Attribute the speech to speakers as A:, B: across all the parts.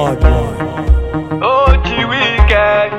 A: bad boy.
B: OG Weekend.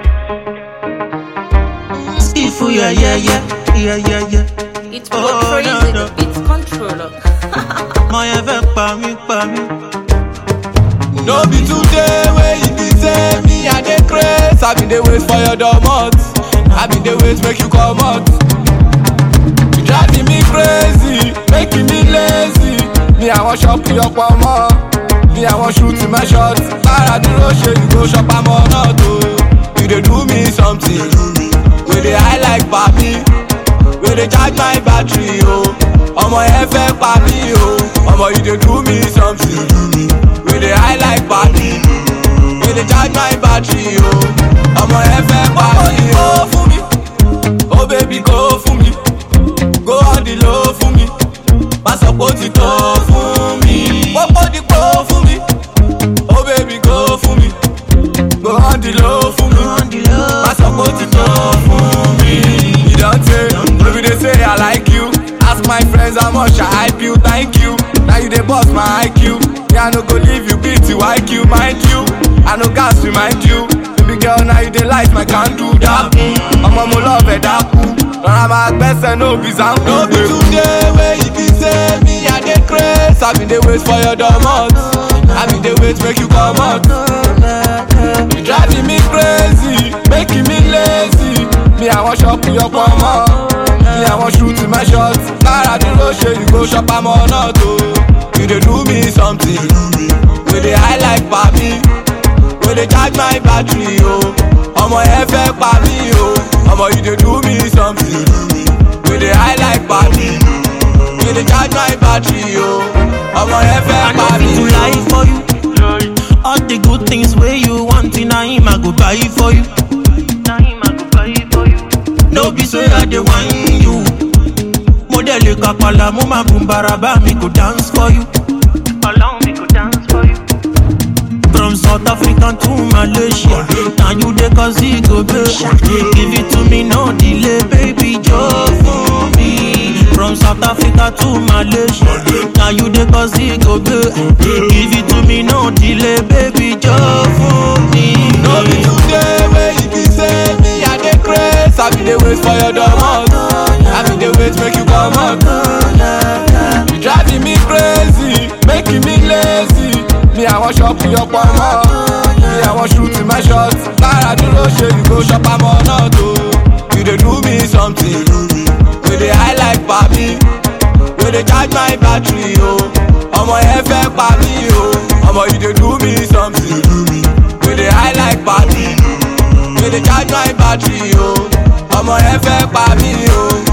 C: Ifu, yeah, yeah, yeah, yeah, yeah, yeah.
D: It's
C: Oh,
D: oh, crazy.
C: no, no.
D: It's controller.
C: Mo yẹn fẹ́ pa mí, pa mí.
B: No be today wey you be say me I dey craze. I been dey wait for your domot. I been dey wait make you comot. You driving me crazy, making me lazy. Me I wan shop your pomo. Me I wan shoot my shot. Lára dúró ṣe you go shop am or not o. You dey do me something. Wey dey high like papi. Wey dey charge my battery o. Ọmọ yẹn fẹ́ pa mí o. Ọmọ you dey do me something. We dey high like party. We dey charge my battery o. Ọmọ ẹ fẹ́ pa mí o. Go fún mi. Oh baby go fún mi. Go on the low fún mi. Má sọ pé ó ti tó fún mi. Pópó di pò fún mi. Oh baby go fún mi. Go on the low fún mi. Má sọ pé ó ti tó fún mi. You don tey, no be dey say I like you. Ask my friends how much I hype you, thank you. Now you dey boss my IQ. Me I no go leave you beat you IQ, mind you. I no gas remind you. Baby girl now you dey light my candle dark. Ọmọ mo love ẹ̀ dákú. Rọra máa gbẹ́sẹ̀ no be zanku. No be today wey you be say me I dey craze. I been dey wait for your domot. I been dey wait make you comot. You driving me crazy, making me lazy. Me I wan shop your pomo. Me I wan shoot my shot. Lára dúró ṣe you go shop am or not o. You dey do me something. We dey high like papi. We dey charge my battery o. Ọmọ yẹn fẹ́ pa mí o. Ọmọ you dey do me something. We dey high like papi. We dey charge my battery o. Ọmọ yẹn fẹ́
C: I
B: pa
C: no
B: mí
C: fit to
B: o.
C: lie for you. All the good things where you want in a him, I go buy for you. No be say I dey whine you. Mo dẹ̀ lè kàpàlà, mo máa bùn bàràbà mi go dance for you. From South Africa to Malaysia, now you dey cause it go pay. Give it to me, no delay, baby, just for me. From South Africa to Malaysia, now you dey cause it go pay. Give it to me, no delay, baby, just for me.
B: No be today wey you be say me I dey craze. I been dey wait for your domot. I been dey wait make you comot. You driving me crazy, making me lazy. Me I wan shop your pomo. Me I wan shoot my shot. Lára dúró ṣe you go shop am or not o. You dey do me something. We dey high like papi. We dey charge my battery o. Ọmọ yẹn fẹ́ pa mí o. Ọmọ you dey do me something. We dey high like party. We dey charge my battery o. Ọmọ yẹn fẹ́ pa mí o.